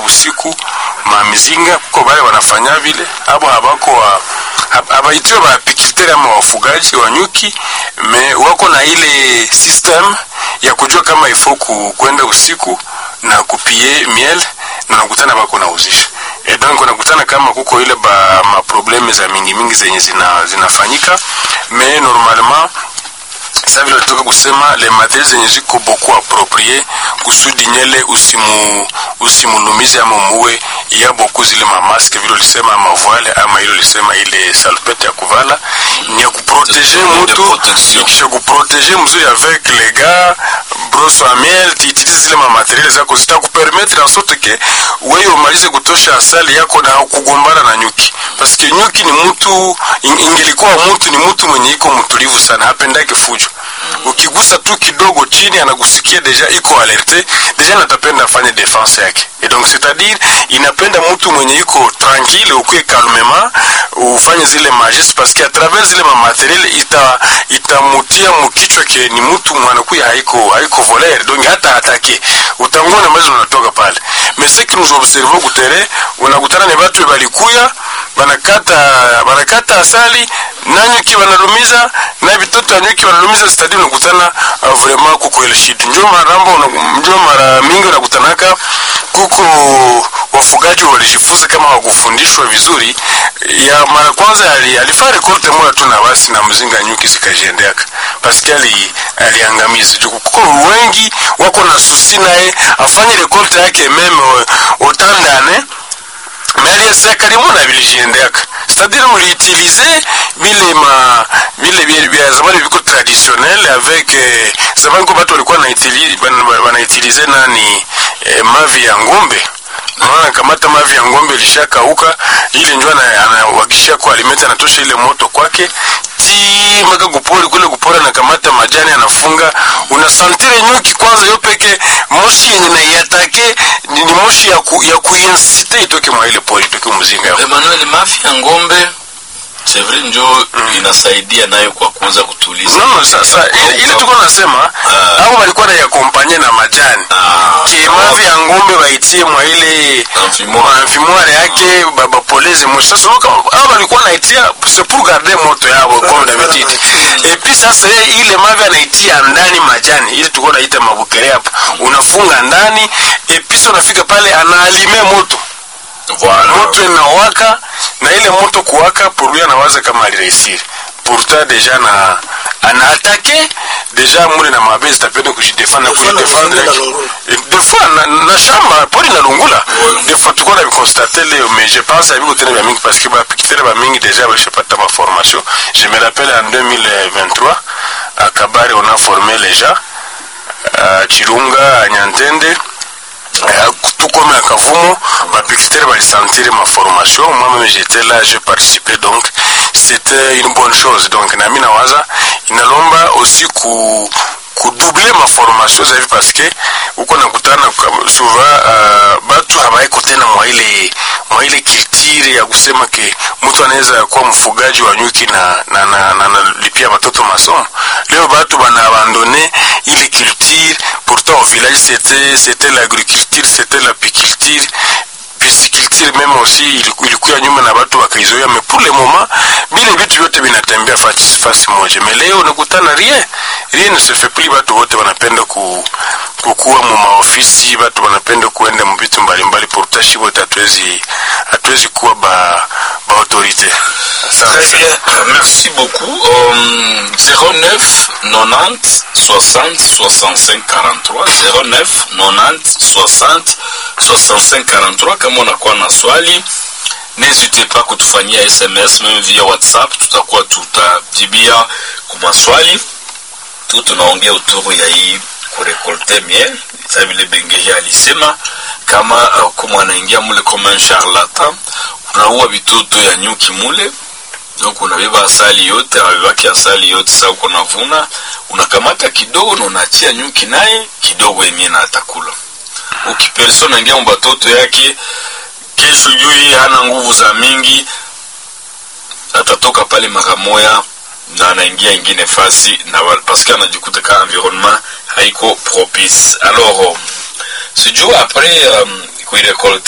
usiku mamizinga kuko bale wanafanya vile abo habako wa abaitiwe baapikulteri ama wafugaji wa nyuki me wako na ile system ya kujua kama ifo ku, kwenda usiku na kupie miel na nakutana bako nauzisha e donc unakutana kama kuko ile ba maprobleme za mingi mingi zenye zina, zinafanyika me normalement sa vile toka kusema le materiel zenye ziko beaucoup approprié kusudi nyele usimu usimulumize ama muwe ya beaucoup zile mamaske vile ulisema ama voile ama ile ulisema ile salpete ya kuvala ni ya kuproteger mutu kisha kuproteger mzuri avec les gars brosse à miel tiitilize zile mamateriel zako zitakupermettre en sorte que wewe umalize kutosha asali yako na kugombana na nyuki parce que nyuki ni mtu ingelikuwa mtu ni mtu mwenye iko mtulivu sana hapendake fujo ukigusa tu kidogo chini anakusikia deja iko alerte deja natapenda afanye defense yake et donc c'est-à-dire inapenda mtu mwenye iko tranquille ukuwe calmement ufanye zile majeste parce que à travers zile mamateriel ita itamutia mkichwa ke ni mtu mwanakuya haiko haiko voleur donc hata atake utangona mazi unatoka pale mais ce que nous observons kutere unakutana ni watu balikuya banakata banakata asali na nyuki wanalumiza na vitoto ya nyuki wanalumiza stadi unakutana uh, vraiment kuko ile shit njo marambo njo mara mingi unakutanaka kuko wafugaji walijifunza kama wakufundishwa vizuri ya mara kwanza ali, alifaa rekolte moja tu na basi na mzinga nyuki zikajiendeaka paske ali, aliangamiza kuko wengi wako na susi naye afanye rekolte yake meme otandane mais aliasa karibu na vilijiendeaka c'est-à-dire muliutilize vile ma vile vya zamani viko traditionnel avec eh, zamani kwa watu walikuwa wanautilize nani eh, mavi ya ngombe naona kamata mavi ya ngombe ilishakauka ili njo anawakishia kwa alimeti anatosha ile moto kwake ti mpaka kupori kule kupori anakamata majani anafunga unasantire nyuki kwanza yo peke moshi yenye naiatake ni, ni moshi ya, ku, ya kuinsite itoke mwa ile pori itoke mzinga Emmanuel, mafi ya ngombe c'est vrai njo mm. inasaidia nayo kwa kuweza kutuliza no, no, sasa ile, ile tuko nasema Ah. au walikuwa naiakompanye na majani Ah, ke mavi ya ngombe waitie mwa ile Amphimoire. amfimoire yake babapoleze moshi sasa unaona kama- hao walikuwa naitia c'est pour garder moto yao comme d'habitude et puis sasa yeye ile mavi anaitia ndani majani ili tulikuwa naita mabukere hapo unafunga ndani et puis sasa unafika pale anaalime moto voilà. moto inawaka na ile moto kuwaka pourlui anawaza kama alireusir pourtant deja na anaatake deja mule na mabe zitapenda kujidefendre na Des fois na kujidefendre kufanya na lungula. des fois na, na shamba pori na lungula des fois tuko na biconstate leo mais je pense abiko tena bya mingi parce que bapikitere ba mingi deja balishapata ma formation je me rappelle en 2023 à Kabare on a formé les gens à Chirunga à Nyantende Euh, tout comme à Kavumo, ma piqueterie va sentir ma formation. Moi-même, j'étais là, j'ai participé, donc c'était une bonne chose. Donc, Nami Nawaza, inalomba aussi ku kudoubler ma formation zavi parce que uko nakutana kwa- souvent uh, batu habaiko tena mwa ile mwa ile kiltiri ya kusema ke mtu anaweza kuwa mfugaji wa nyuki na na na, na, na lipia watoto masomo leo batu bana abandone ile culture pourtant au village c'était c'était l'agriculture c'était l'apiculture pisciculture même aussi iliku- ilikuwa nyuma na watu wakaizoea mais pour le moment vile vitu vyote vinatembea fasi fasi moja mais leo unakutana rien rien ne se fait plus watu wote wanapenda ku kukuwa mu maofisi watu wanapenda kuenda mu vitu mbalimbali pourtant shi wote hatuwezi hatuwezi kuwa ba ba autorité Très bien, merci beaucoup. Euh, 09 90 60 65 43 09 90 60 65 43. Kama unakuwa na swali, n'hésitez pas kutufanyia SMS même via WhatsApp, tutakuwa tutajibia kwa maswali tu tunaongea utoro ya hii kurekolte miel sa vile bengeja alisema kama uh, kama anaingia mule kama un charlatan unaua vitoto ya nyuki mule donc unabeba asali yote anabebaki asali yote sa uko navuna unakamata kidogo na unaachia nyuki naye kidogo yenyewe na atakula ukiperso unaingia mubatoto yake kesho juu yeye hana nguvu za mingi atatoka pale mara moya na anaingia ingine fasi na wa- parce que anajikuta ka environnement haiko propice alors um, sijuu après um, kuirekolte